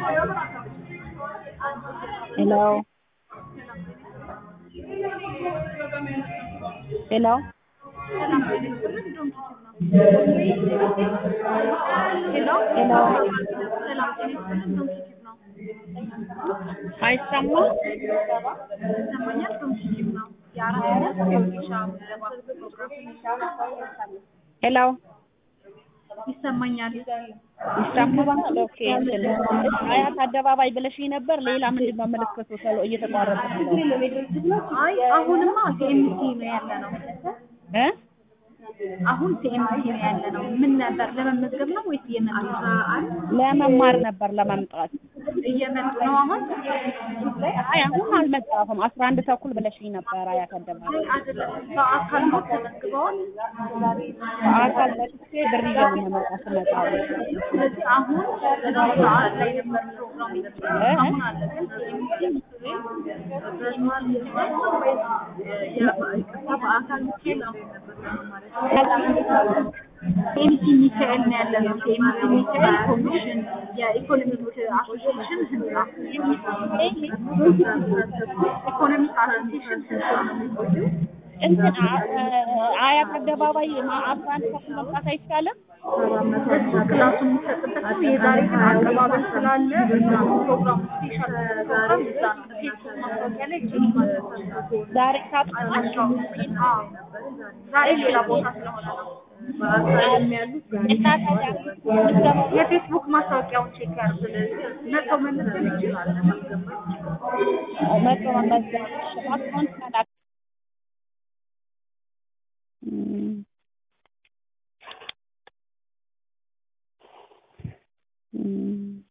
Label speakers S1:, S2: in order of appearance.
S1: ሄሎ ሄሎ
S2: ሄሎ
S1: ሄሎ
S2: ሰላም ጤና ይስጥልን ዶም ኪቲቭ ነው
S1: አይሰማ
S2: ይሰማኛል ዶም ኪቲቭ ነው የአራት ዓመት የወጌሻ ምዝገባ ፕሮግራም
S1: ሄሎ
S2: ይሰማኛል
S1: ይሰማል ኦኬ እንትን አያት አደባባይ ብለሽኝ ነበር ሌላ ምንድን ነው ምልክቱ ተሎ እየተቋረጠ ነው
S2: አይ አሁንማ ሲኤምሲ ነው ያለ ነው
S1: እ
S2: አሁን ሲኤምሲ ነው ያለ ነው ምን ነበር ለመመዝገብ ነው ወይስ እየመጡ ነው
S1: ለመማር ነበር ለመምጣት
S2: እየመጡ ነው አሁን
S1: አይ አሁን አልመጣሁም አስራ አንድ ተኩል ብለሽኝ ነበር አያት አደባባይ
S2: አይደለም በአካል ነው ተመዝግበዋል
S1: በአካል መጥቼ ብር ይዤ ነው የምመጣው ስመጣ
S2: ስለዚህ አሁን ሰዓት ላይ ነበር ፕሮግራም
S1: እ?
S2: አሁን አለ ግን ሲኤምሲ ምስሌ በስማል ነው ወይስ የቅርታ በአካል ምስል ነው ሲኤምሲ ሚካኤል ነው ያለ ነው ሲኤምሲ ሚካኤል ኮሚሽን የኢኮኖሚክ አሶሲዬሽን ህንጻ ኢኮኖሚክ አሶሲዬሽን ህንጻ ነው የሚቆየው
S1: እንትን አ- አያት አደባባይ ማ- አስራ አንድ ተኩል መምጣት አይቻልም
S2: እሱ ክላሱ የሚሰጥበት ነው። የዛሬ ግን አቀባበል ስላለ እዛ ነው ፕሮግራሙ ስፔሻል ፕሮግራም እዛ ነው። ፌስቡክ ማስታወቂያ ላይ ቼክ ማድረግ
S1: ዛሬ ታጥናቸው
S2: አዎ፣ ዛሬ ሌላ ቦታ ስለሆነ ነው።
S1: እና ታዲያ ምዝገባው
S2: የፌስቡክ ማስታወቂያውን ቼክ ያድርግ። ስለዚህ መጥተው መመዝገብ ይችላል።
S1: መቶ መመዝገብ አካውንት መላክ እም። እም።